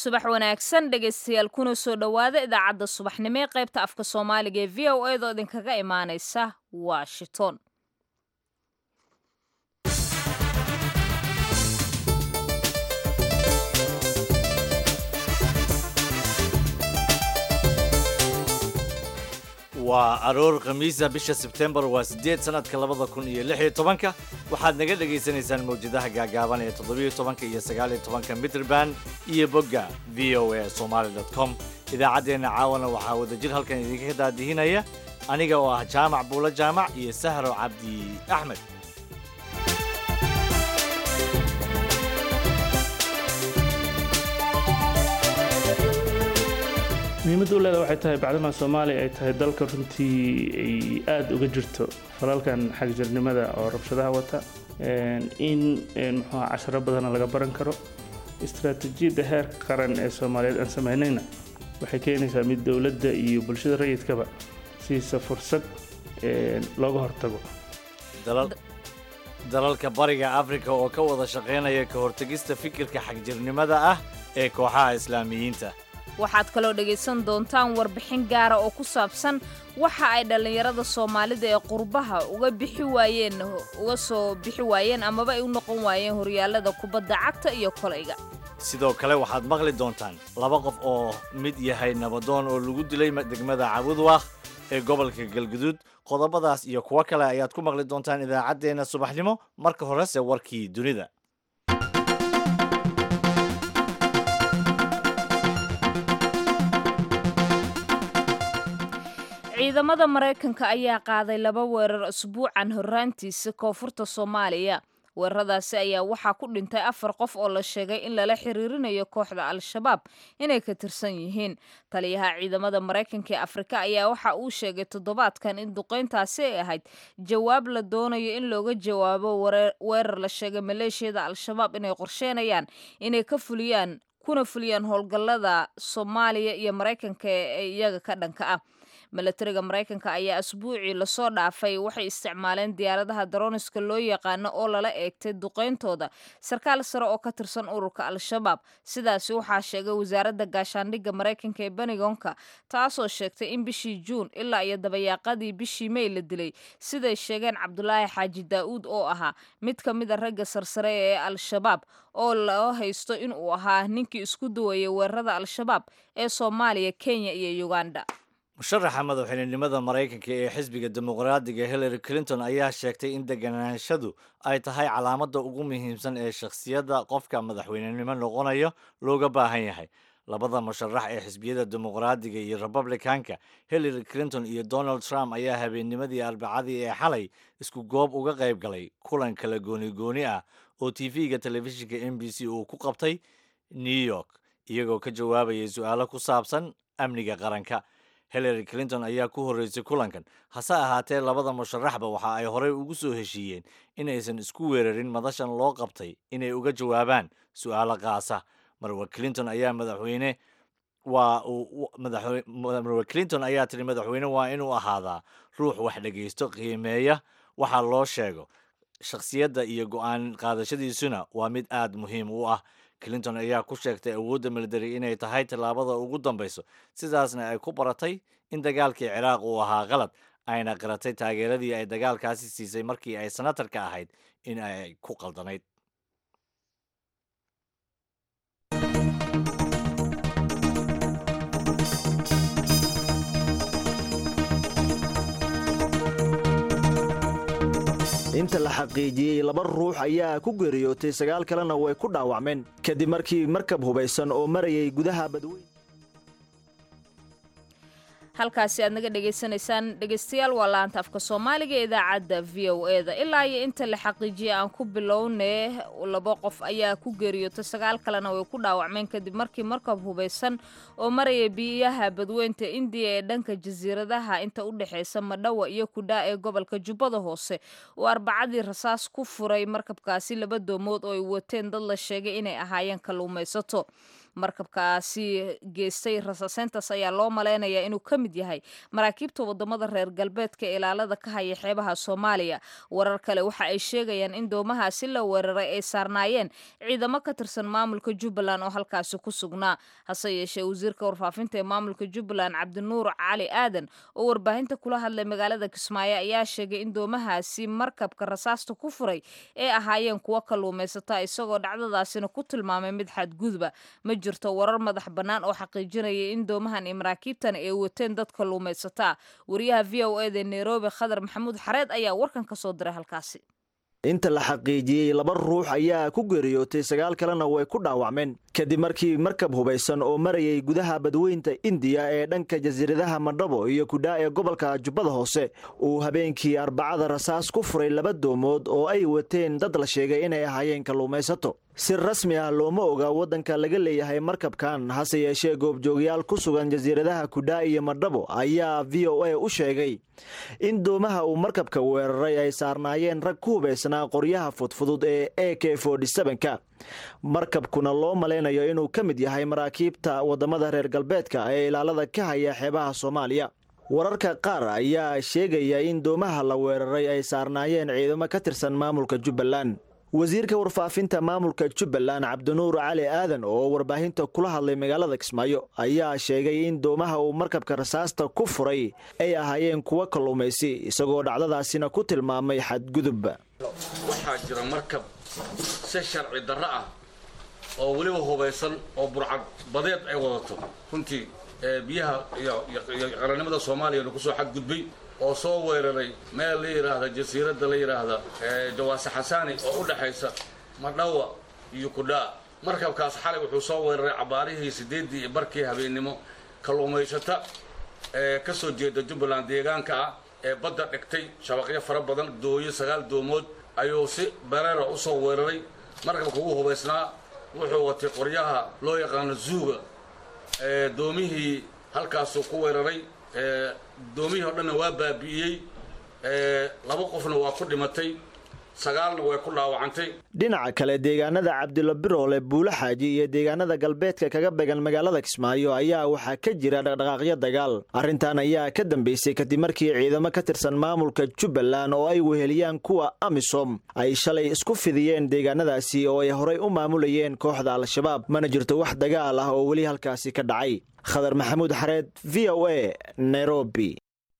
subax wanaagsan dhegaystayaal kuna soo dhowaada idaacadda subaxnimo ee qaybta afka soomaaliga ee v o a doo idinkaga imaanaysa washington waa aroor khamiisa bisha sebtembar waa siddeed sannadka labada kun iyo lix iyo tobanka waxaad naga dhagaysanaysaan mawjadaha gaagaaban ee toddobiyo tobanka iyo sagaaliyo tobanka mitrban iyo bogga v o a somaali dot com idaacaddeenna caawana waxaa wadajir halkan idinka daadihinaya aniga oo ah jaamac buulo jaamac iyo sahro cabdi axmed muhiimadda u leeda waxay tahay bacdama soomaaliya ay tahay dalka runtii ay aada uga jirto falalkan xagjirnimada oo rabshadaha wata in muxuuha casharo badana laga baran karo istaraatiijiyadda heerka qaran ee soomaaliyeed aan samaynayna waxay keenaysaa mid dowladda iyo bulshada rayidkaba siisa fursad looga hortago dalalka bariga afrika oo ka wada shaqaynaya ka hortegista fikirka xagjirnimada ah ee kooxaha islaamiyiinta waxaad kaloo dhegaysan doontaan warbixin gaara oo ku saabsan waxa ay dhallinyarada soomaalida ee qurbaha uga bixi waayeen uga soo bixi waayeen amaba ay u noqon waayeen horyaalada kubadda cagta iyo kolayga sidoo kale waxaad maqli doontaan laba qof oo mid yahay nabadoon oo lagu dilay degmada cabudwaakh ee gobolka galguduud qodobadaas iyo kuwo kale ayaad ku maqli doontaan idaacaddeenna subaxnimo marka horese warkii dunida ciidamada maraykanka ayaa qaaday laba weerar usbuucan horraantiisa koonfurta soomaaliya weeraradaasi ayaa waxaa ku dhintay afar qof oo la sheegay in lala xiriirinayo kooxda al-shabaab inay ka tirsan yihiin taliyaha ciidamada maraykanka ee afrika ayaa waxa uu sheegay toddobaadkan in duqayntaasi ay ahayd jawaab la doonayo in looga jawaabo weerar la sheegay maleeshiyada al-shabaab inay qorsheynayaan inay ka fuliyaan kuna fuliyaan howlgallada soomaaliya iyo maraykanka ee iyaga ka dhanka ah milatariga maraykanka ayaa asbuucii lasoo dhaafay waxay isticmaaleen diyaaradaha daroniska loo yaqaano oo lala eegtay duqayntooda sarkaal sare oo ka tirsan ururka al-shabaab sidaasi waxaa sheegay wasaaradda gaashaandhigga maraykanka ee benigonka taasoo sheegtay in bishii juun ilaa iyo dabayaaqadii bishii mey la dilay siday sheegeen cabdulaahi xaaji daa'uud oo ahaa mid ka mid a ragga sarsare ee al-shabaab oo loo haysto in uu ahaa ninkii isku duwayay weerarada al-shabaab ee soomaaliya kenya iyo uganda musharaxa madaxweynenimada maraykanka ee xisbiga dimuqraadiga hillary clinton ayaa sheegtay in deganaanshadu ay tahay calaamadda ugu muhiimsan ee shakhsiyadda qofka madaxweynenimo noqonayo looga baahan yahay labada musharax ee xisbiyada dimuqraadiga iyo republicanka hillary clinton iyo donald trump ayaa habeennimadii arbacadii ee xalay isku goob uga qayb galay kulan kala gooni-gooni ah oo tv-ga telefishinka m b c uu ku qabtay new york iyagoo ka jawaabayay su-aalo ku saabsan amniga qaranka hillary clinton ayaa ku horreysay kulankan hase ahaatee labada musharaxba waxa ay horey ugu soo heshiiyeen inaysan isku weerarin madashan loo qabtay inay uga jawaabaan su-aalo qaasa marwa clinton ayaa madaxweyne waa uu marwa clinton ayaa tiri madaxweyne waa inuu ahaadaa ruux wax dhegaysto qiimeeya waxa loo sheego shakhsiyadda iyo go-aan qaadashadiisuna waa mid aad muhiim u ah clinton ayaa ku sheegtay awoodda military inay tahay tallaabada ugu dambayso sidaasna ay ku baratay in dagaalkii ciraaq uu ahaa qalad ayna qiratay taageeradii ay dagaalkaasi siisay markii ay senatarka ahayd in ay ku qaldanayd inta la xaqiijiyey laba ruux ayaa ku geeriyootay sagaal kalena way ku dhaawacmeen kadib markii markab hubaysan oo marayay gudaha badweyn halkaasi aad naga dhegaysanaysaan dhegaystayaal waa laanta afka soomaaliga ee idaacadda v o e da ilaa iyo inta la xaqiijiyay aan ku bilownee laba qof ayaa ku geeriyootay sagaal kalena way ku dhaawacmeen kadib markii markab hubaysan oo maraya biyaha badweynta indiya ee dhanka jasiiradaha inta u dhexaysa madhawa iyo kudhaa ee gobolka jubbada hoose uu arbacadii rasaas ku furay markabkaasi laba doomood oo ay wateen dad la sheegay inay ahaayeen kalluumaysato markabkaasi geystay rasaaseyntaas ayaa loo malaynayaa inuu ka mid yahay maraakiibta wadamada reer galbeedka ee ilaalada ka haya xeebaha soomaaliya warar kale waxa ay sheegayaan in doomahaasi la weeraray ay saarnaayeen ciidamo ka tirsan maamulka jubbaland oo halkaasi ku sugnaa hase yeeshee wasiirka warfaafinta ee maamulka jubbaland cabdinuur cali aadan oo warbaahinta kula hadlay magaalada kismaayo ayaa sheegay in doomahaasi markabka rasaasta ku furay ee ahaayeen kuwo kalluumaysata isagoo dhacdadaasina ku tilmaamay mid xadgudba ma jirto warar madax bannaan oo xaqiijinaya in doomahan iyo maraakiibtan ay wateen dad kalluumaysataa wariyaha v o eda nairobi khadar maxamuud xareed ayaa warkan ka soo diray halkaasi inta la xaqiijiyey laba ruux ayaa ku geeriyootay sagaal kalena way ku dhaawacmeen kadib markii markab hubaysan oo marayay gudaha badweynta indiya ee dhanka jasiiradaha madhabo iyo kudhaa ee gobolka jubbada hoose uu habeenkii arbacada rasaas ku furay laba doomood oo ay wateen dad la sheegay inay ahaayeen kalluumaysato si rasmi ah looma oga waddanka laga leeyahay markabkan hase yeeshee goobjoogyaal ku sugan jasiiradaha kudhaa iyo madhabo ayaa v o a u sheegay in doomaha uu markabka weeraray ay saarnaayeen rag ku hubaysnaa qoryaha fudfudud ee e k ka markabkuna loo malaynayo inuu ka mid yahay maraakiibta waddamada reer galbeedka ee ilaalada ka haya xeebaha soomaaliya wararka qaar ayaa sheegaya in doomaha la weeraray ay saarnaayeen ciidamo ka tirsan maamulka jubbaland wasiirka warfaafinta maamulka jubbaland cabdinuur cali aadan oo warbaahinta kula hadlay magaalada kismaayo ayaa sheegay in doomaha uu markabka rasaasta ku furay ay ahaayeen kuwo kalluumaysi isagoo dhacdadaasina ku tilmaamay xadgudub waxaa jira markab si sharci darro ah oo weliba hubaysan oo burcad badeed ay wadato runtii biyaha iyo qarannimada soomaaliyana kusoo xadgudbay oo soo weeraray meel la yidhaahda jasiiradda la yidhaahda jawaase xasaani oo u dhexaysa madhawa iyo kudhaa markabkaas xalay wuxuu soo weeraray cabaarihii siddeeddii iyo barkii habeennimo kalluumaysata ee ka soo jeeda jubbaland deegaanka ah ee badda dhigtay shabaqyo fara badan dooyo sagaal doomood ayuu si bareera u soo weeraray markabka ugu hubaysnaa wuxuu watay qoryaha loo yaqaano zuuga doomihii halkaasuu ku weeraray doomihii o dhanna waa baabi'iyey laba qofna waa ku dhimatay sagaalna way ku dhaawacantay dhinaca kale deegaanada cabdilo biroole buulo xaaji iyo deegaanada galbeedka kaga began magaalada kismaayo ayaa waxaa ka jira dhaqdhaqaaqyo dagaal arrintan ayaa ka dambeysay kadib markii ciidamo ka tirsan maamulka jubbaland oo ay weheliyaan kuwa amisom ay shalay isku fidiyeen deegaanadaasi oo ay horay u maamulayeen kooxda al-shabaab mana jirto wax dagaal ah oo weli halkaasi ka dhacay khadar maxamuud xareed v o a nairobi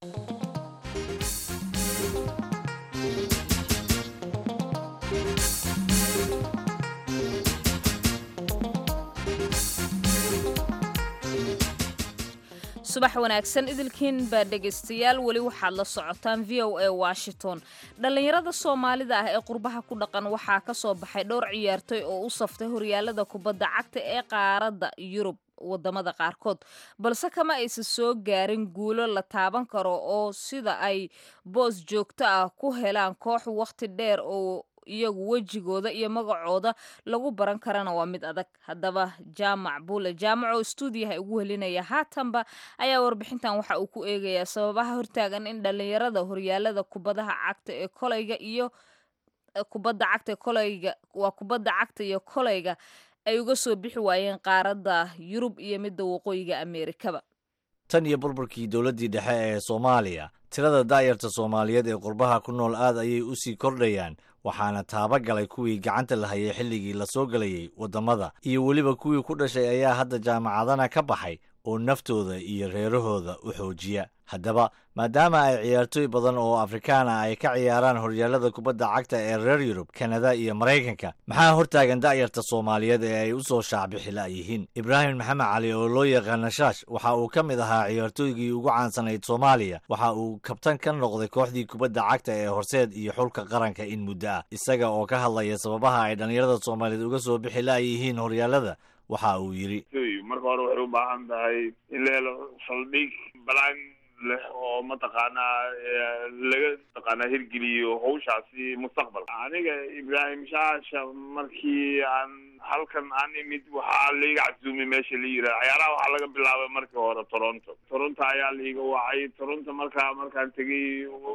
subax wanaagsan idilkiin baa dhegaystayaal weli waxaad la socotaan v o a washington dhallinyarada soomaalida ah ee qurbaha ku dhaqan waxaa ka soo baxay dhowr ciyaartoy oo u saftay horyaalada kubadda cagta ee qaaradda yurub wadamada qaarkood balse kama aysan soo gaarin guulo la taaban karo oo sida ay boos joogto ah ku helaan koox wakhti dheer oo iyagu wejigooda iyo magacooda lagu baran karana waa mid adag haddaba jaamac buule jaamac oo stuudiyaha ugu helinaya haatanba ayaa warbixintan waxa uu ku eegayaa sababaha hortaagan in dhallinyarada horyaalada kubadaha cagta ee kolayga iyo kubadda cagta kolayga waa kubadda cagta iyo kolayga ay uga soo bixi waayeen qaaradda yurub iyo midda waqooyiga ameerikaba tan iyo burburkii dowladdii dhexe ee soomaaliya tirada daayarta soomaaliyeed ee qurbaha ku nool aad ayay u sii kordhayaan waxaana taaba galay kuwii gacanta la hayay xilligii la soo gelayay waddamada iyo weliba kuwii ku dhashay ayaa hadda jaamacadana ka baxay oo naftooda iyo reerahooda u xoojiya haddaba maadaama ay ciyaartooy badan oo afrikaana ay ka ciyaaraan horyaalada kubadda cagta ee reer yurub kanada iyo maraykanka maxaa hortaagan da'yarta soomaaliyeed ee ay u soo shaacbixila yihiin ibraahim maxamed cali oo loo yaqaana shaash waxa uu ka mid ahaa ciyaartooygii ugu caansanayd soomaaliya waxa uu kabtan ka noqday kooxdii kubadda cagta ee horseed iyo xulka qaranka in muddo ah isaga oo ka hadlaya sababaha ay dhallinyarada soomaaliyeed uga soo bixi la'yihiin horyaalada waxa uu yidhi marka hore waxay u baahan tahay in la helo saldhig balaan leh oo mataqaanaa laga mataqaanaa hirgeliyo hawshaasi mustaqbalka aniga ibraahim shaasha markii aan halkan aan imid waxaa laiga casuumay meesha la yiraha ciyaaraha waxaa laga bilaabay markii hore toronto toronto ayaa laiga wacay toronto markaa markaan tegay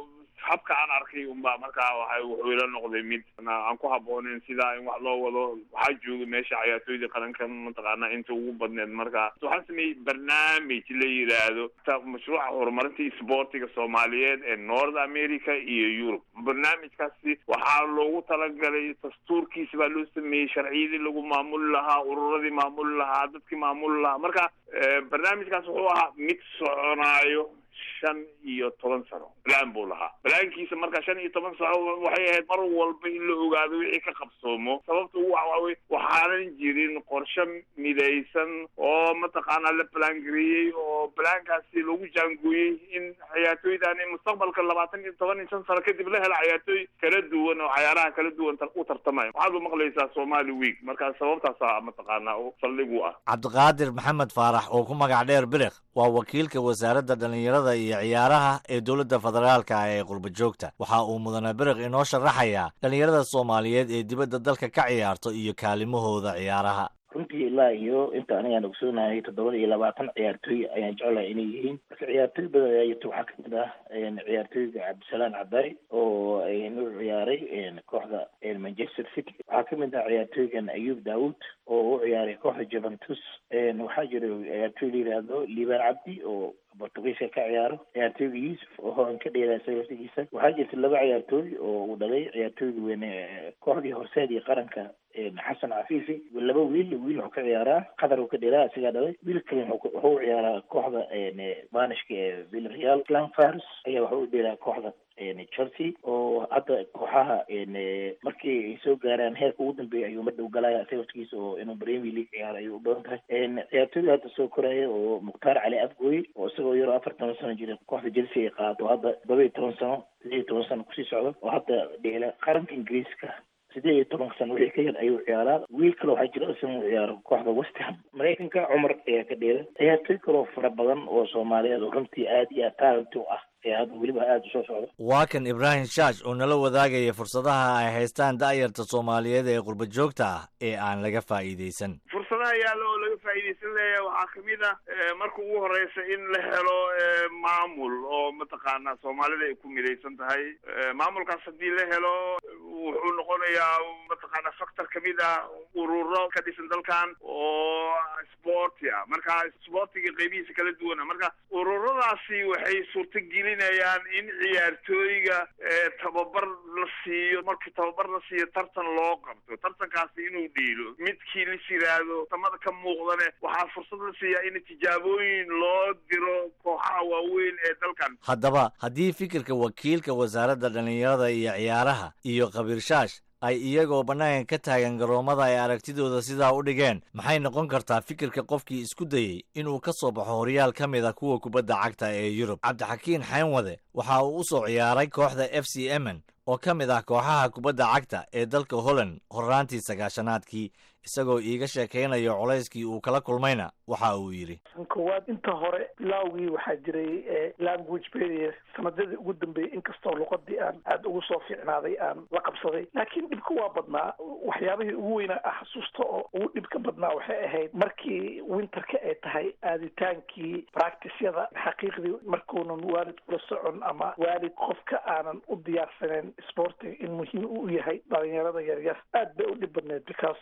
habka aan arkay unbaa markaa waxa wuxuu ila noqday mid aan ku habbooneyn sidaa in wax loo wado waxaa jooga meesha cayaartooyda qaranka mataqaana inta ugu badneed marka waxaan sameeyey barnaamij la yidhaahdo mashruuca horumarinta isboortiga soomaaliyeed ee north america iyo europe barnaamijkaasi waxaa loogu talagalay dastuurkiisa baa loo sameeyey sharciyadii lagu maamuli lahaa ururadii maamuli lahaa dadkii maamuli lahaa marka barnaamijkaas wuxuu ahaa mid soconaayo shan iyo toban sano balaan buu lahaa balaankiisa marka shan iyo toban sano waxay ahayd mar walba in la ogaado wixii ka qabsoomo sababta ugu waxawey waxaanan jirin qorshe midaysan oo mataqaanaa la balangareeyey oo balaankaasi lagu jaangooyey in ciyaartooydani mustaqbalka labaatan iyo toban iyo shan sano kadib la hela ciyaartooy kala duwan oo cayaaraha kala duwan u tartamaya waxaad u maqlaysaa somali week marka sababtaasa mataqaanaa saldhig u ah cabdiqaadir maxamed faarax oo ku magac dheer biriq waa wakiilka wasaaradda dhallinyarada iyo ciyaaraha ee dowladda federaalka ah ee qurba joogta waxa uu mudane biriq inoo sharaxayaa dhallinyarada soomaaliyeed ee dibadda dalka ka ciyaarto iyo kaalimahooda ciyaaraha runtii ilaa iyo inta anigaan ogsoonahay toddobada iyo labaatan ciyaartooy ayaan jeclahay inay yihiin marka ciyaartooy badan ayaa jirta waxaa kamid ah ciyaartooyga cabdisalaan cabdari oo u ciyaaray kooxda manchester city waxaa kamid ah ciyaartooygan ayub daawud oo u ciyaaray kooxda juventus waxaa jira ciyaartooy la yidhaahdo liibaan cabdi oo bortugiiska ka ciyaaro ciyaartooyga yuusuf oo horan ka dheelaa sagaftigiisa waxaa jirta laba ciyaartooy oo uu dhalay ciyaartooyga weyne kooxdii horseed iyo qaranka xasan cafiifi laba wiil wiil wuxuu ka ciyaaraa qatar uu ka dheelaa isagaa dhalay wiil kale wuxuu u ciyaaraa kooxda banishka ee villarreal clan fars ayaa wuxuu u dheelaa kooxda chelsea oo hadda kooxaha markii ay soo gaaraan heerka ugu dambeeya ayuu madhow galaya sababkiisa oo inuu premier league ciyaaro ayuu u badan tahay ciyaartooyda hadda soo koraya oo mukhtaar cali afgooye oo isagoo yaroo afar toban sano jira kooxda chelsea ay qaado hadda todoba iyo toban sano sideed iyo toban sano kusii socdo oo hadda dheela qaranka ingiriiska sideed iyo tobanka sano wixii ka yar ayuu ciyaaraa wiil kale waxaa jira isna uu ciyaaro kooxda westham maraykanka cumar ayaa ka dheela ciyaartooy kaloo fara badan oo soomaaliyeed oo runtii aad iyo aad talent u ah ee hadda weliba aada usoo socda waa kan ibraahim shaash oo nala wadaagaya fursadaha ay haystaan da'yarta soomaaliyeed ee qurba joogta ah ee aan laga faa'iidaysan fursadaha yaalla oo laga faa'iidaysan leeyahay waxaa kamid ah marka ugu horeysa in la helo maamul oo mataqaanaa soomaalida ay ku midaysan tahay maamulkaas haddii la helo wuxuu noqonayaa mataqaanaa factor kamid ah ururo ka dhisan dalkan oo sporti ah marka sportiga qeybihiisa kala duwana marka ururadaasi waxay suurtagelinayaan in ciyaartooyga tababar la siiyo markii tababar la siiyo tartan loo qabto tartankaasi inuu dhiilo midkii lis yiraahdo tamada ka muuqdane waxaa fursad la siiyaa in tijaabooyin loo diro kooxaha waaweyn ee dalkan haddaba haddii fikirka wakiilka wasaaradda dhallinyarada iyo ciyaaraha iyo khabiirshash ay iyagoo bannaanka ka taagan garoomada ay aragtidooda sidaa u dhigeen maxay noqon kartaa fikirka qofkii isku dayey inuu ka soo baxo horyaal ka mid a kuwa kubadda cagta ee yurub cabdixakiin xaynwade waxa uu u soo ciyaaray kooxda f c emen oo ka mid ah kooxaha kubadda cagta ee dalka holland horraantii sagaashanaadkii isagoo iiga sheekaynayo culayskii uu kala kulmayna waxa uu yidhi koowaad inta hore bilaawgii waxaa jiray language barrier sanadadii ugu dambeeyey inkastoo luqadii aan aada ugu soo fiicnaaday aan la qabsaday laakiin dhibka waa badnaa waxyaabihii ugu weynaa ah xasuusta oo ugu dhibka badnaa waxay ahayd markii winterka ay tahay aaditaankii practicyada xaqiiqdii markuunan waalid kula socon ama waalid qofka aanan u diyaarsaneyn sportiga in muhiim u yahay dhalinyarada yaryar aad bay u dhib badneed because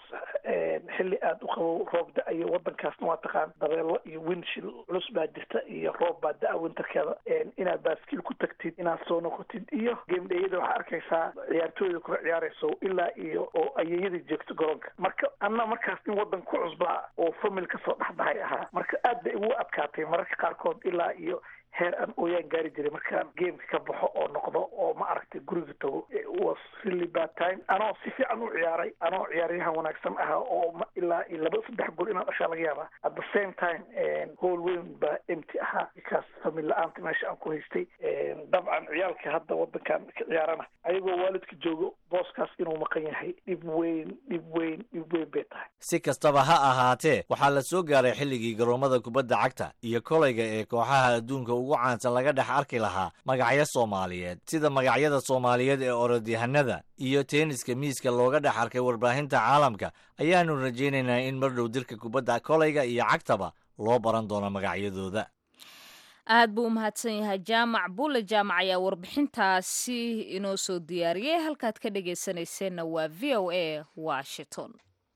xilli aada u qabo roob da-ayo wadankaasna waa taqaan dabeelo iyo winshil culus baa jirta iyo roob baa da-a winterkeeda inaad baaskiil ku tagtid inaad soo noqotid iyo gamedheyada waxaa arkaysaa ciyaartooyda kula ciyaarayso ilaa iyo oo ayeeyadii joogto garoonka marka anna markaas in wadan ku cusbaa oo famil kasoo dhexbahay ahaa marka aad bay igu adkaatay mararka qaarkood ilaa iyo heer aan ooyaan gaari jiray markaan gameka ka baxo oo noqdo oo ma aragtay guriga tago was really bad time anoo si fiican u ciyaaray anoo ciyaaryahan wanaagsan ahaa oo ilaa iyo laba saddex gool inaan dhashaa laga yaabaa at the same time hool weyn baa empty ahaa because famil la-aanta meesha aan ku haystay dabcan ciyaalka hadda wadankan ka ciyaarana ayagoo waalidka joogo booskaas inuu maqan yahay dhib weyn dhib weyn dhib weyn bay tahay si kastaba ha ahaatee waxaa la soo gaaray xilligii garoomada kubadda cagta iyo kolayga ee kooxaha adduunka ugu caansan laga dhex arki lahaa magacyo soomaaliyeed sida magacyada soomaaliyeed ee orodyahanada iyo teeniska miiska looga dhex arkay warbaahinta caalamka ayaanu rajaynaynaa in mar dhow dirka kubadda kolayga iyo cagtaba loo baran doono magacyadooda aad buu u mahadsan yahay jaamac bulle jaamac ayaa warbixintaasi inoo soo diyaariyey halkaad ka dhagaysanayseena waa v o a washington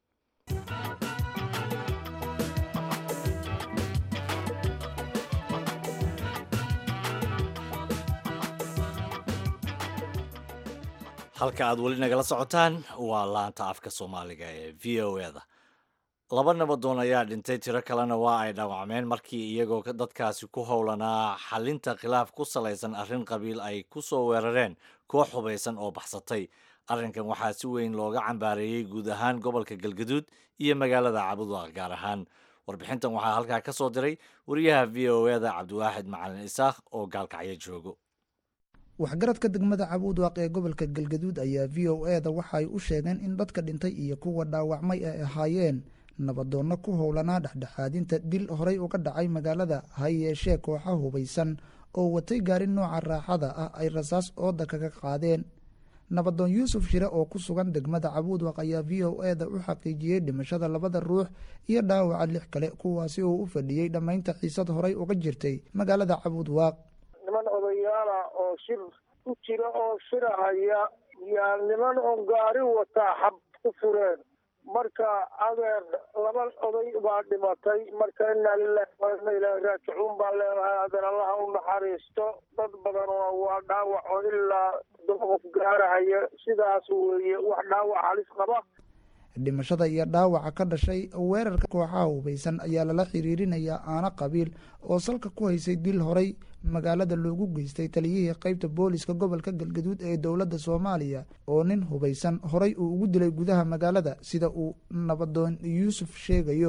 halka aad weli nagala socotaan waa laanta afka soomaaliga ee v o e da laba nabadoon ayaa dhintay tiro kalena waa ay dhaawacmeen markii iyagoo dadkaasi ku howlanaa xalinta khilaaf ku salaysan arrin qabiil ay ku soo weerareen koox hubaysan oo baxsatay arrinkan waxaa si weyn looga cambaareeyey guud ahaan gobolka galgaduud iyo magaalada cabudwaaq gaar ahaan warbixintan waxaa halkaa ka soo diray wariyaha v o e da cabdiwaaxid macalin isaakh oo gaalkacyo joogo waxgaradka degmada cabuudwaaq ee gobolka galgaduud ayaa v o e da waxa ay u sheegeen in dadka dhintay iyo kuwa dhaawacmay ay ahaayeen nabadoonno ku howlanaa dhexdhexaadinta dil horey uga dhacay magaalada ha yeeshee kooxa hubaysan oo watay gaari nooca raaxada ah ay rasaas ooda kaga qaadeen nabadoon yuusuf shire oo ku sugan degmada cabuudwaq ayaa v o e da u xaqiijiyey dhimashada labada ruux iyo dhaawaca lix kale kuwaasi oo u fadhiyey dhammaynta xiisad horey uga jirtay magaalada cabuudwaaq niman odayaala oo shir ku jira oo shirahaya yaa niman oo gaari wataa xab ku fureen marka adeer laba oday baa dhimatay marka inaa lilahi wa inna ilaahi raajicuun baan leenahay adeer allaha u naxariisto dad badanoo waa dhaawac oo ilaa todoba qof gaarahaya sidaas weeye wax dhaawac halis qaba dhimashada iyo dhaawaca ka dhashay weerarka kooxaha hubaysan ayaa lala xiriirinayaa aana qabiil oo salka ku haysay dil horey magaalada loogu geystay taliyihii qeybta booliska gobolka galgaduud ee dowladda soomaaliya oo nin hubaysan horey uu ugu dilay gudaha magaalada sida uu nabadoon yuusuf sheegayo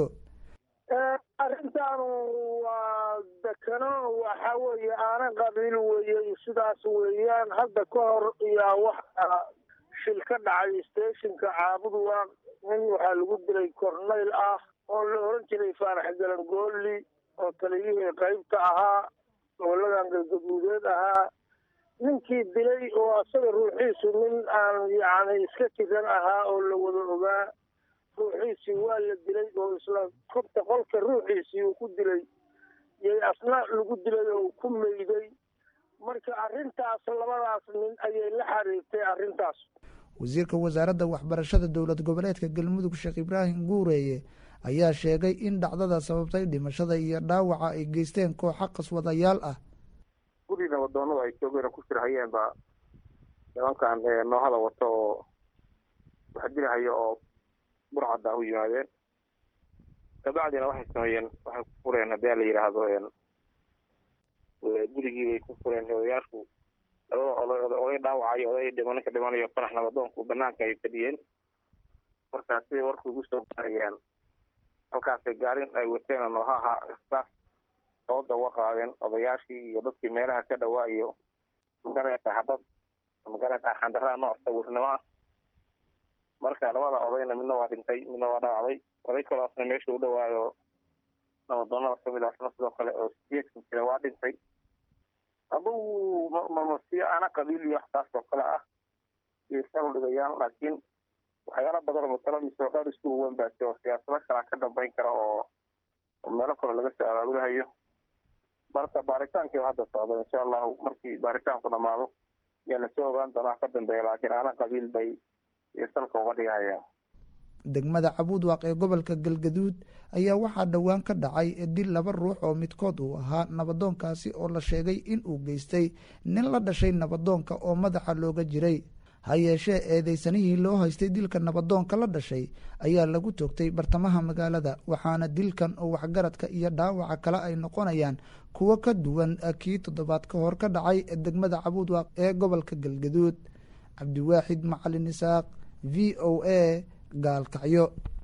arrintaanu waa dekano waxa weeye aana qabiil weeye sidaas weeyaan hadda ka hor yaa waxa shil ka dhacay stationka caabudwaaq nin waxaa lagu dilay corneyl ah oo la oran jiray faarax galangooli oo taliyihii qeybta ahaa goboladan galgaduudeed ahaa ninkii dilay oo asaga ruuxiisu nin aan yacni iska jiran ahaa oo la wada ogaa ruuxiisii waa la dilay oo isla kobta qolka ruuxiisii uu ku dilay yay asna lagu dilay oo ku meyday marka arrintaas labadaas nin ayay la xiriirtay arrintaas wasiirka wasaaradda waxbarashada dowlad goboleedka galmudug sheekh ibraahim guureeye ayaa sheegay in dhacdada sababtay dhimashada iyo dhaawaca ay geysteen kooxa qaswadayaal ah guri nabadoonadu ay joogeen oo ku shirhayeen baa nimankan noohada wato oo wax dilahaya oo burcadda u yimaadeen kabacdina waxay sameeyeen waxay ku fureen haddii la yidhaahdo gurigii bay ku fureen odayaashu labada oday dhaawacayo oday dhimaninka dhimanayo farax nabadoonku banaanka ay fadhiyeen markaasi warku ugu soo gaarayaan halkaasay gaarin ay wateen noohaha istaaf sooda uga qaadeen odayaashii iyo dadkii meelaha ka dhawaa iyo magareeta xabad magareeta xandaraa nooc sawirnimo ah marka labada odayna midna waa dhintay midna waa dhaawacday oday kaloosna meesha u dhawaayo nabadoonada kamid asna sidoo kale oo sideedkan jira waa dhintay adugu mamasiyo ana qabiil iyo waxtaas oo kale ah iyo sal dhigayaan laakiin waxyaala badan oo mataladiisa dhowr isku uwan baasi oo siyaasado kalaa ka dambeyn kara oo meelo kale laga soo abaabulahayo marka baaritaankii hadda socda insha allahu markii baaritaanku dhamaado yaa lasoo ogaan doonaa ka dambeeya laakiin ana qabiil bay iyo salka uga dhigahayaan degmada cabuudwaaq ee gobolka galgaduud ayaa waxaa dhowaan ka dhacay dil laba ruux oo midkood uu ahaa nabadoonkaasi oo la sheegay in uu geystay nin la dhashay nabadoonka oo madaxa looga jiray ha yeeshee eedeysanihii loo haystay dilka nabadoonka la dhashay ayaa lagu toogtay bartamaha magaalada waxaana dilkan oo waxgaradka iyo dhaawaca kale ay noqonayaan kuwo ka duwan kii toddobaad ka hor ka dhacay degmada cabuudwaaq ee gobolka galgaduud cabdiwaaxid macalin isaaq v o a gaalkacyo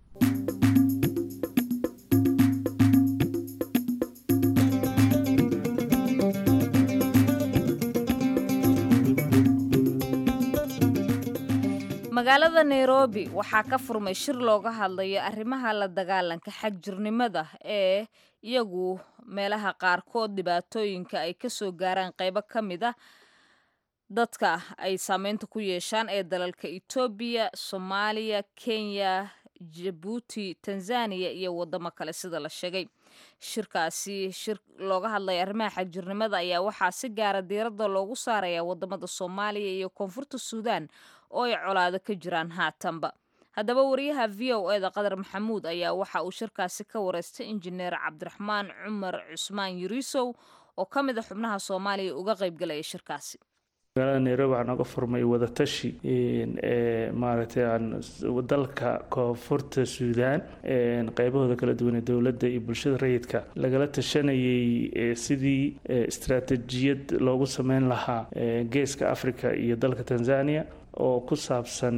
magaalada nairobi waxaa ka furmay shir looga hadlayo arrimaha la dagaalanka xagjirnimada ee iyagu meelaha qaarkood dhibaatooyinka ay kasoo gaaraan qeybo ka mid a dadka ay saameynta ku yeeshaan ee dalalka etoobiya soomaaliya kenya jabuuti tanzaniya iyo wadamo kale sida la sheegay shirkaasi shir looga hadlaya arrimaha xagjirnimada ayaa waxaa si gaara diiradda loogu saaraya wadamada soomaaliya iyo koonfurta suudaan oo ay colaado ka jiraan haatanba haddaba wariyaha v o eda qadar maxamuud ayaa waxa uu shirkaasi ka wareystay injineer cabdiraxmaan cumar cusmaan yuriisow oo ka mid a xubnaha soomaaliya uga qaybgalaya shirkaasi magaalada nairobi waxaa nooga furmay wadatashi maaragtay aan dalka koonfurta suudaan qeybahooda kala duwan ee dowladda iyo bulshada rayidka lagala tashanayay sidii istaraatijiyad loogu sameyn lahaa geeska africa iyo dalka tanzania oo ku saabsan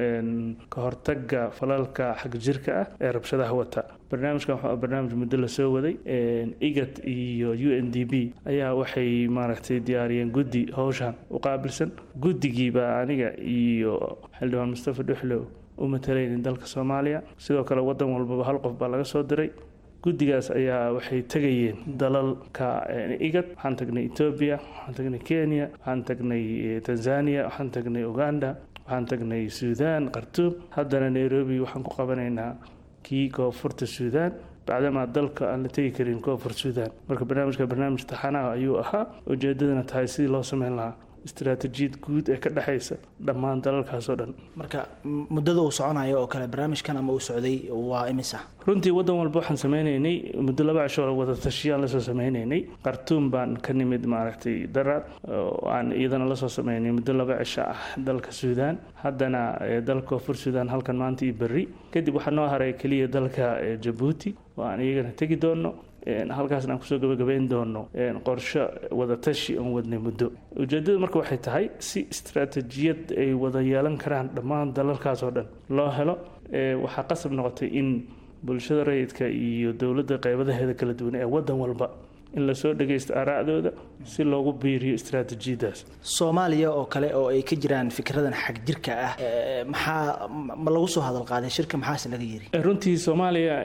ka hortaga falalka xagjirka ah ee rabshadaha wata barnaamijkan waxaa barnaamij muddo lasoo waday igat iyo u n d b ayaa waxay maaragtay diyaariyeen guddi howshan u qaabilsan guddigiibaa aniga iyo xildhibaan mustafa dhuxlow u matalaynin dalka soomaaliya sidoo kale wadan walbaba hal qof baa laga soo diray guddigaas ayaa waxay tegayeen dalalka igad waxaan tagnay etoobiya waxaan tagnay kenya waxaan tagnay tanzania waxaan tagnay uganda waxaan tagnay suudaan khartuum haddana nairobi waxaan ku qabanaynaa kii koonfurta suudaan bacdamaa dalka aan la tegi karin koonfur suudaan marka barnaamijka barnaamij taxanaha ayuu ahaa ujeedadana tahay sidii loo sameyn lahaa istaraatijiyad guud ee ka dhexaysa dhammaan dalalkaasoo dhan marka muddada uu soconayo oo kale barnaamijkan ama uu socday waa imisa runtii wadan walba waxaan sameynaynay muddo laba cisho wada tashiyaan lasoo sameynaynay khartuum baan ka nimid maaragtay daraad oo aan iyadana lasoo sameynay muddo laba cisho ah dalka suudaan haddana dalka koonfur suudaan halkan maanta iyo berri kadib waxaa noo haray keliya dalka jabuuti oo aan iyagana tegi doono halkaasna aan kusoo gabagabayn doono qorsho wadatashi oon wadnay muddo ujeedadu marka waxay tahay si istaraatijiyad ay wada yeelan karaan dhammaan dalalkaas oo dhan loo helo waxaa qasab noqotay in bulshada rayidka iyo dowladda qeybadaheeda kala duwan ee wadan walba in lasoo dhagaysto aaraacdooda si loogu biiriyo istaraatijiyadaas soomaaliya oo kale oo ay ka jiraan fikradan xag jirka ah maxaa ma lagu soo hadal qaaday shirka maxaase laga yiri runtii soomaaliya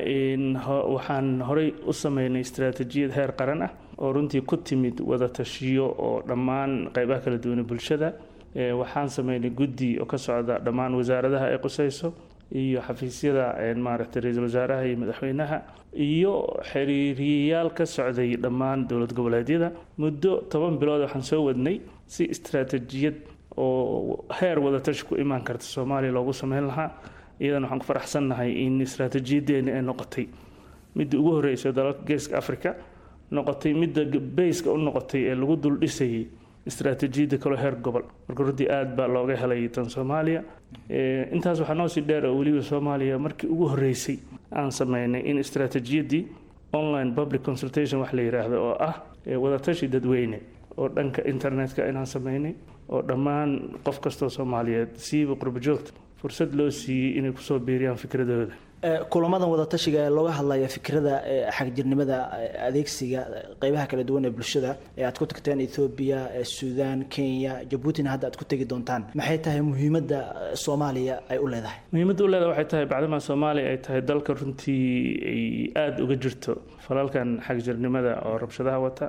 waxaan horey u sameynay istaraatijiyad heer qaran ah oo runtii ku timid wada tashiyo oo dhammaan qeybaha kala duwan bulshada waxaan sameynay guddi oo ka socda dhammaan wasaaradaha ay qusayso iyo xafiisyada maaragtay ra-iisul wasaaraha iyo madaxweynaha iyo xiriiriyayaal ka socday dhammaan dowlad goboleedyada muddo toban bilood waxaan soo wadnay si istaraatijiyad oo heer wadatashi ku imaan karta soomaaliya loogu sameyn lahaa iyadana waxaan ku faraxsannahay in istaraatijiyadeeni ay noqotay midda ugu horreysay dalalka geeska africa noqotay midda bayska u noqotay ee lagu dul dhisayay istaraatiijiyadda kaloo heer gobol marka runtii aada baa looga helay tan soomaaliya intaas waxaa noo sii dheer oo weliba soomaaliya markii ugu horreysay aan sameynay in istaraatiijiyaddii online public consultation wax la yidhaahdo oo ah wadatashi dadweyne oo dhanka internetka inaan sameynay oo dhammaan qof kastoo soomaaliyeed siiba qurbo joogta fursad loo siiyey inay kusoo biiriyaan fikradooda kulamadan wadatashiga ee looga hadlaya fikrada xagjirnimada adeegsiga qeybaha kala duwan ee bulshada ee aad ku tagteen ethoobiya suudaan kenya jabuutina hadda aad ku tegi doontaan maxay tahay muhiimadda soomaaliya ay u leedahay muhiimadda u leedahay waxay tahay bacdamaa soomaaliya ay tahay dalka runtii ay aada uga jirto falalkan xagjirnimada oo rabshadaha wata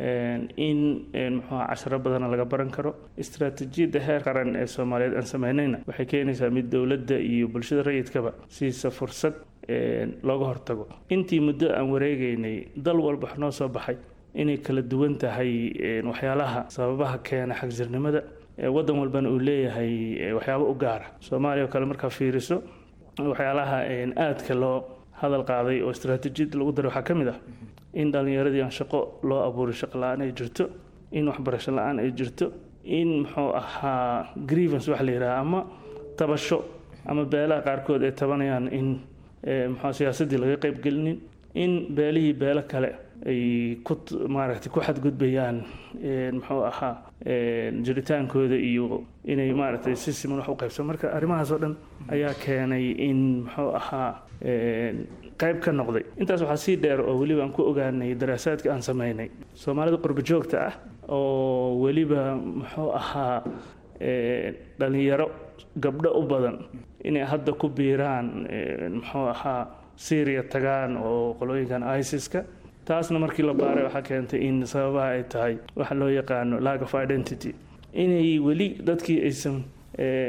in muxuuha casharo badana laga baran karo istaraatiijiyadda heer qaran ee soomaaliyeed aan sameynayna waxay keenaysaa mid dowladda iyo bulshada rayidkaba siisa fursad looga hortago intii muddo aan wareegaynay dal walba wax noo soo baxay inay kala duwan tahay waxyaalaha sababaha keena xagjirnimada wadan walbana uu leeyahay waxyaabo u gaara soomaaliya oo kale markaa fiiriso waxyaalaha aadka loo hadal qaaday oo istaraatiijiyadda lagu daray waxaa ka mid ah in dhallinyaradii aan shaqo loo abuuray shaqo la-aan ay jirto in waxbarasho la-aan ay jirto in muxuu ahaa grievance wax la yidhaha ama tabasho ama beelaha qaarkood ay tabanayaan in muxua siyaasaddii laga qaybgelinin in beelihii beelo kale ay ku maaragtay ku xadgudbayaan muxuu ahaa jiritaankooda iyo inay maaragtay si siman wax u qaybsan marka arrimahaas oo dhan ayaa keenay in muxuu ahaa qayb ka noqday intaas waxaa sii dheer oo weliba aan ku ogaanay daraasaadka aan sameynay soomaalida qurbo joogta ah oo weliba muxuu ahaa dhalinyaro gabdho u badan inay hadda ku biiraan muxuu ahaa syria tagaan oo qolooyinkan isiska taasna markii la baaray waxaa keentay in sababaha ay tahay waxa loo yaqaano lack of identity inay weli dadkii aysan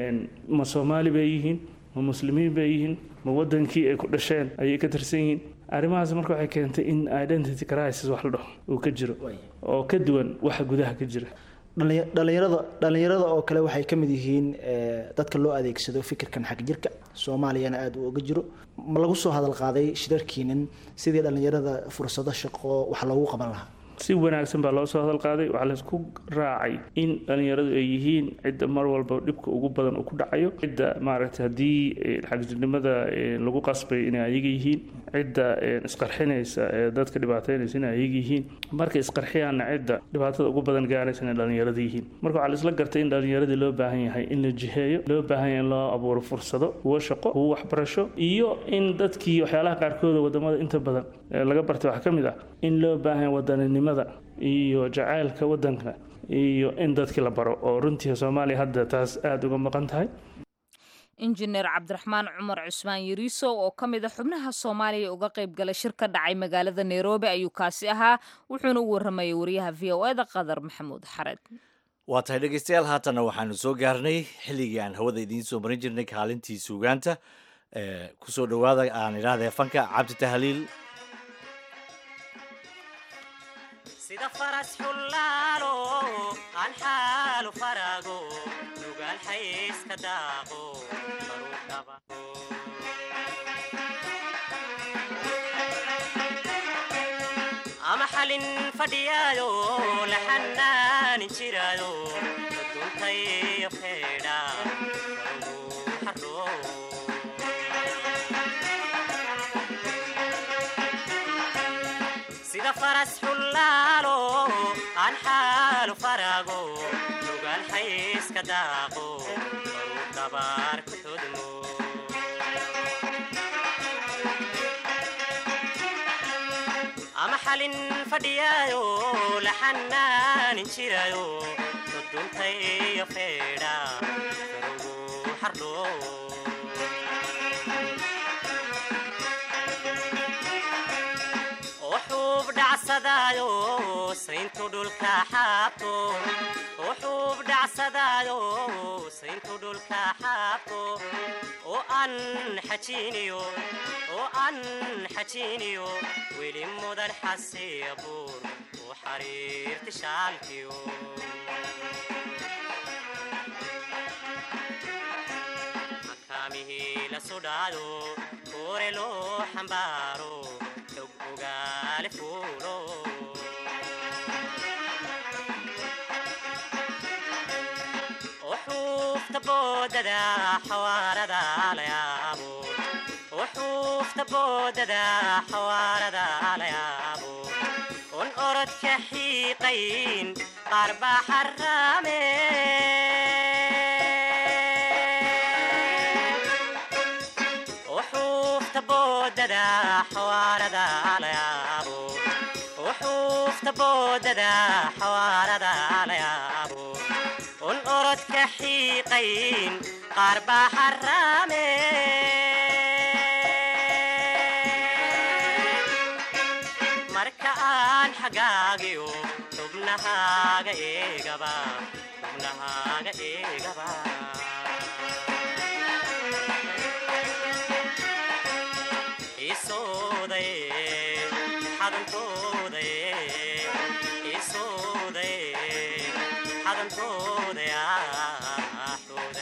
ma soomaali bay yihiin ma muslimiin bay yihiin ma wadankii ay ku dhasheen ayay ka tirsan yihiin arrimahaas marka waxay keentay in identity crisis wax la dhaho uu ka jiro oo ka duwan waxa gudaha ka jira Dhallinya- dhallinyarada dhallinyarada oo kale waxay ka mid yihiin eh, dadka loo adeegsado fikirkan xag jirka soomaaliyana aada u oga jiro ma lagu soo hadal qaaday shirarkiinin sidii dhallinyarada fursado shaqo wax loogu qaban lahaa si wanaagsan baa loo soo hadal qaaday waxaa laysku raacay in dhallinyaradu ay yihiin cidda mar walba dhibka ugu badan uu ku dhacayo cidda maaragtay haddii eh, xagjirnimada eh, lagu qasbay inay ayaga yihiin cidda eh, isqarxinaysa ee dadka dhibaataynaysa inay ayaga yihiin markay isqarxiyaanna cidda dhibaatada ugu badan gaaraysa inay dhallinyarada yihiin marka waxaa laisla gartay in dhallinyaradii loo baahan yahay in la jiheeyo loo baahan yahay in loo abuuro fursado kuwo shaqo kuwo waxbarasho iyo in dadkii waxyaalaha qaarkooda wadamada inta badan ee laga bartay waxaa ka mid ah in loo baahan yahay wadaninimada iyo jacaylka wadanka iyo in dadkii la baro oo runtii soomaaliya hadda taas aada uga maqan tahay injineer cabdiraxmaan cumar cusmaan yariisow oo ka mid a xubnaha soomaaliya uga qayb galay shir ka dhacay magaalada nairobi ayuu kaasi ahaa wuxuuna u waramayay wariyaha v o eda qadar maxamuud xared waa tahay dhegeystayaal haatanna waxaanu soo gaarnay xilligii aan hawada idiin soo marin jirnay kaalintii suugaanta ee kusoo dhowaada aan idhaahdee fanka cabdi tahliil sida faras xullaalo aan xaalu farago nugaal xayska daaqo baruu dhabago ama xalin fadhiyaayo la xanaanin jiraayo duntayo feedha barugu xaroo sida faras xullaalo aan xaalu farago nugaal xayska daaqo baruu dabaar ku xudmo ama xalin fadhiyaayo la xanaanin jirayo duduntayo feedha barugu xardhoo wuxuub dhacsadaayo sayntu dhulka xaabto wuxuub dhacsadaayo sayntu dhulka xaabto oo aan xajiiniyo oo aan xajiiniyo weli mudan xasiya buur u xariirti shaalkiyo makaamihii la sudhaado koore loo xambaaro xog ogaale fuulo وحوفت بوددا حواردا ليابو وحوفت بوددا حواردا ليابو ون أرد كحيقين قرب حرامي وحوفت بوددا حواردا ليابو وحوفت بوددا حواردا ليابو ون أرد كحيقين قرب حرامي marka aan xagaagiyo xubnahaaga eegaba xubnahaaga eegaba isooday xadankooday isooday xadankooday ah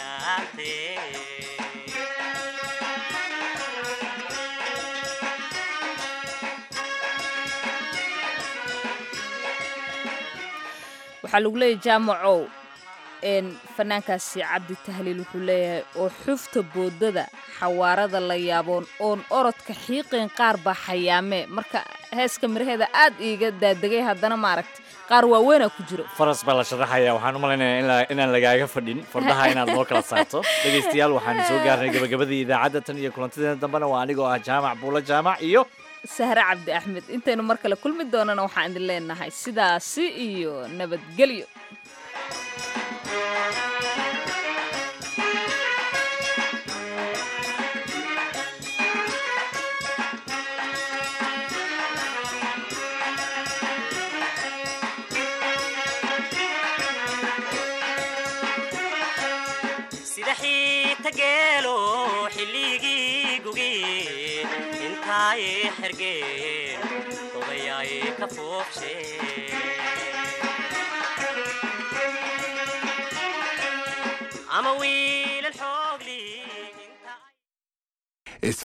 waxaa lagu leeyahy jaamacow n fanaankaasi cabdi tahliil wuxuu leeyahay oo xufta boodada xawaarada la yaaboon oon orodka xiiqeen qaar baa xayaamee marka heeska miraheeda aad iiga daadegay haddana maaragta qaar waaweynaa ku jiro faras baa la sharaxaya waxaan u malaynayaa in la- inaan lagaaga fadhin fardaha inaad noo kala saarto dhegaystayaal waxaan soo gaarnay gabagabadii idaacadda tan iyo kulantadeena dambena waa anigoo ah jaamac buulo jaamac iyo sahre cabdi axmed intaynu mar kale kulmi doonana waxaan idin leenahay sidaasi iyo nabadgelyo sida xiita geelo xilligii gugii intaay xergeen odayaay ka foofsheen